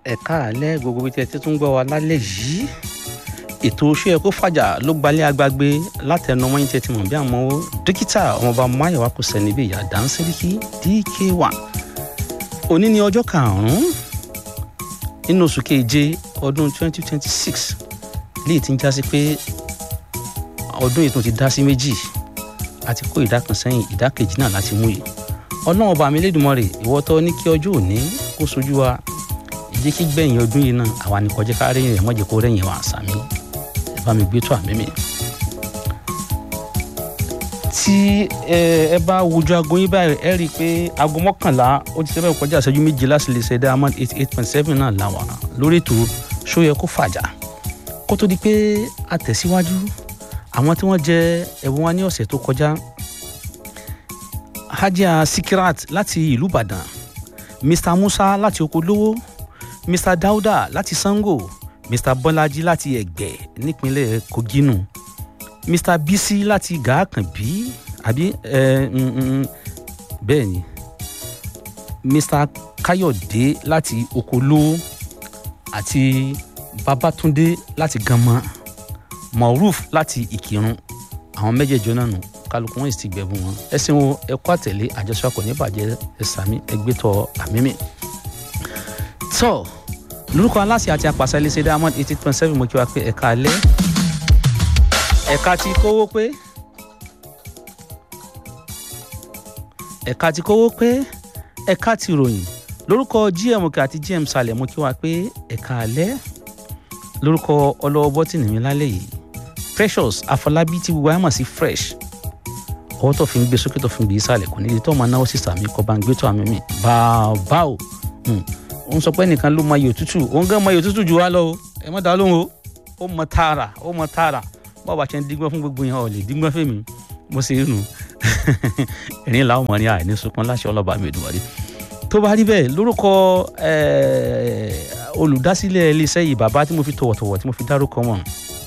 ẹ̀ka àlẹ́ gbogbo bí tí ẹ ti tún gbọ́ wa lálẹ́ yìí ètò oṣù ẹ̀kọ́ fàjà ló gbalẹ̀ agbágbé látẹnumọ yín tí ẹ ti mọ̀ bí àmọ́ dókítà ọmọọba máyọ̀wá kò sẹ́ni bí ìyá dáńsẹ́ríkì dk1 òní ni ọjọ́ karùn-ún nínú oṣù keje ọdún 2026 léyìí tí ń já sí pé ọdún yìí tún ti dá sí méjì àti kó ìdá kan sẹ́yìn ìdá kejì náà láti mú yìí ọlọ́run ọba mi lédùmarè ìwọ tó ní kí ọjọ́ òní kó sojú wa jẹ́ kí gbẹ̀yìn ọdún yìí náà àwa ní kọjá ká rẹ́yìn rẹ̀ mọ́jẹ́ kó rẹ́yìn wa àṣàmì ẹ bá mi gbé tó àmì mi. tí ẹ bá wojú aago yín báyìí ẹ rí i pé aago mọ́kànlá ó ti sẹ́fẹ̀ kọjá ìṣẹ́jú méje láti lè ṣe diamond eight eight point seven náà làwà lórí ètò ṣó yẹ kó fàjà kó tó di pé a tẹ̀síwájú àwọn tí wọ́n jẹ ẹ̀bùn wa ní ọ̀sẹ̀ tó kọjá hajia sikirat láti ìlú ìbàdàn mr musa láti okolówó mr dauda láti sango mr bọ́lájí láti ẹ̀gbẹ́ nípínlẹ̀ koginu mr bisi láti gàákànbí àbí ẹ bẹ́ẹ̀ ni mr káyọ̀dé láti okolo àti babatunde láti ganmọ moruf láti ìkírun àwọn mẹ́jẹ̀ẹ̀jọ náà nù kálukú wọn sì ti gbẹ̀bùn wọn ẹsìn wo ẹkọ àtẹ̀lé àjọṣepọ̀ níbàjẹ́ ẹ̀sàmí ẹgbẹ́tọ̀ àmímì. tọ́ lórúkọ aláṣẹ àti apàṣẹ iléeṣẹ́ diamond eighty point seven mo kí wa pé ẹ̀ka alẹ́ ẹ̀ka ti kówó pé ẹ̀ka ti kówó pé ẹ̀ka ti ròyìn lórúkọ gm òkè àti gm salẹ̀ mo kí wa pé ẹ̀ka alẹ́ lórúkọ ọlọ́wọ́ bọ́tìnì mi lálẹ́ yìí precious afọlábí tí gbogbo ayé mọ̀ sí fresh ọwọ́ tó fi ń gbé sókè tó fi ń gbé ìsàlẹ̀ kò nídìí tó máa náwó sí sàmì kọ́ bá ń gbé tó àmì mi bàbá o òun sọ pé nìkan ló mọ iyò tútù òun gan mọ iyò tútù jù wá lọ o ẹ mọ́ dá lóhùn o ó mọ tààrà ó mọ tààrà báwo bá ṣe ń dígbọ́n fún gbogbo yẹn ọ̀ lè dígbọ́n fèmí mo ṣe nù ẹ̀rín làwọn ọmọ ní àìní sunkún láṣẹ ọlọ́ba mi ìdùnmọ̀rí tó bá rí bẹ́ẹ̀ lórúkọ olùdásílẹ̀ iléeṣẹ́ yìí bàbá tí mo fi tọ̀wọ̀tọ̀wọ̀ tí mo fi dárúkọ wọn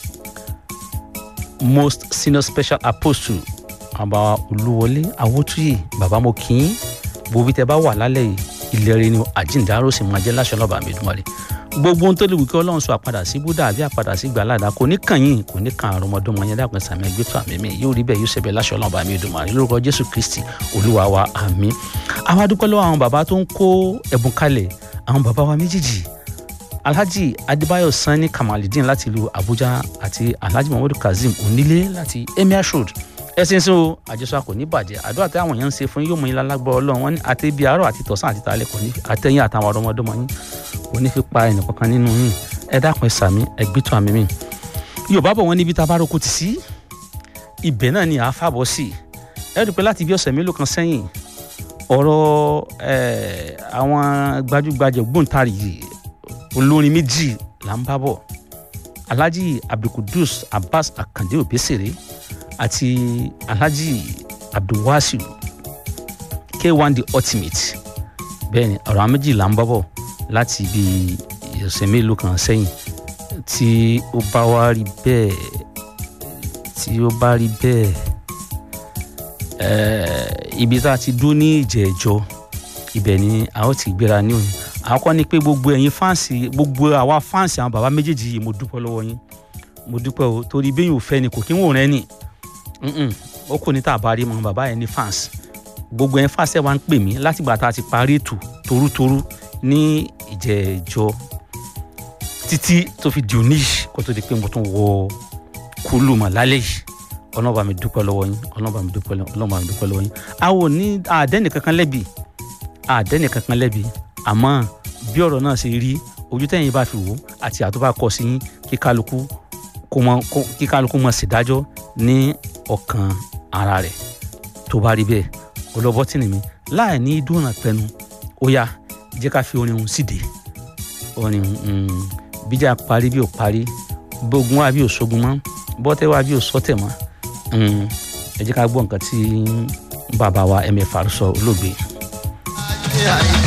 most senior special apostle àbá olúwọlé awótúyè bàbá mo kì í bobi tẹ bá wà lálẹ́ yìí ìlérí ni àjíǹdàró sì máa jẹ́ láṣọ lọ́ba mi dùnmọ́lẹ̀ gbogbo ohun tó lè wù kí ọlọ́run sọ àpadà sí búdà àbí àpadà sí gbàládà kò ní kàn yín kò ní kàn àrùn ọmọdún yẹn dàpẹ́ sàmì ẹgbẹ́ tó àmì mi yóò rí bẹ́ẹ̀ yóò ṣẹbẹ̀ láṣọ lọ́ba mi dùnmọ́lẹ̀ lórúkọ jésù kristi olúwa wa àmì àwa dúpẹ́ lọ́wọ́ àwọn bàbá tó ń kó ẹ̀bùn kalẹ̀ àwọn bàbá wa méjèèjì alhaji adébáyọ̀ sanni kamalidin láti ìlú abuja àti alhaji muhammadu kazeem onílé láti emir road ẹsìn sí o àjọṣọ kò ní bàjẹ́ àdúrà tí àwọn èèyàn ń ṣe fún yóò mú yín lálágbọ́ ọlọ́run wọn ní àti ibi àárọ̀ àti tọ̀sán àti tààlẹ̀ kò ní àtẹ̀yìn àtàwọn ọmọdọ́mọ yín kò ní fi pa ẹnìkankan nínú yín ẹ dákun ẹ sàmí ẹ gbẹ́tọ̀ àmì mi. yorùbá bọ̀ wọ́n níbi tá a bá roko tì sí ibẹ̀ náà ni à á fàbọ̀ sí i ẹ rí i pé láti bí ọ̀sẹ̀ mélòó kan sẹ́yìn ọ̀rọ̀ àwọn gbajúgbajà ògbóǹtarìgì olórin méjì là ń bá bọ̀ alhaji abdulkudus abbas akande obesere àti alhaji abdulwasiu k1 the ultimate bẹ́ẹ̀ ni ọ̀rọ̀ àwọn méjì là ń bá bọ̀ láti ibi ọ̀sẹ̀ mélòó kan sẹ́yìn tí ó bá wá rí bẹ́ẹ̀ tí ó bá rí bẹ́ẹ̀ ibi tá a ti dúró ní ìjẹ́jọ́ ibẹ̀ ni a ó ti gbéra ní òní àkọ́kọ́ ni pé gbogbo ẹ̀yin fáǹsì gbogbo àwa fáǹsì àwọn bàbá méjèèjì yìí mo dúpẹ́ lọ́wọ́ yín mo dúpẹ́ o torí bẹ́yìn ò fẹ́ ni kò kí ń wò rẹ́ nì ó kò ní tàbá rí mọ bàbá yẹn ní fáǹsì gbogbo ẹ̀yin fáǹsì ẹ̀ wá ń pè mí láti gbà tá a ti parí ètò torútorú ní ìjẹ́jọ́ títí tó fi di òní yìí kó tó di pé mo tún wọ kúlù mọ̀ lálẹ́ yìí ọlọ́ba mi dúpẹ́ lọ́wọ́ yín ọlọ́ba mi dúpẹ́ lọ́wọ́ yín àwọn ò ní àdẹ́nì kankan lẹ́bi àdẹ́nì kankan lẹ́bi àmọ́ bí ọ̀rọ̀ náà ṣe rí ojú tẹ̀yìn bá fi wò àti àtúbà kọ sí yín kí kálukú kí kálukú mọ̀ sídájọ́ ní ọkàn ara rẹ̀ tó bá rí bẹ́ẹ̀ ọlọ́bọ́ tì ní mi láì ní dúnà pẹnu ó yá jẹ́ ká fi orin òun síde orin bíjà parí bí ò parí bógun wá bí ò sógun mọ́ bọ́tẹ́ wá bí ò sọ́tẹ̀ mọ́ ẹ jẹ́ ká gbọ́ nǹkan tí bàbá wa mfr sọ olóògbé.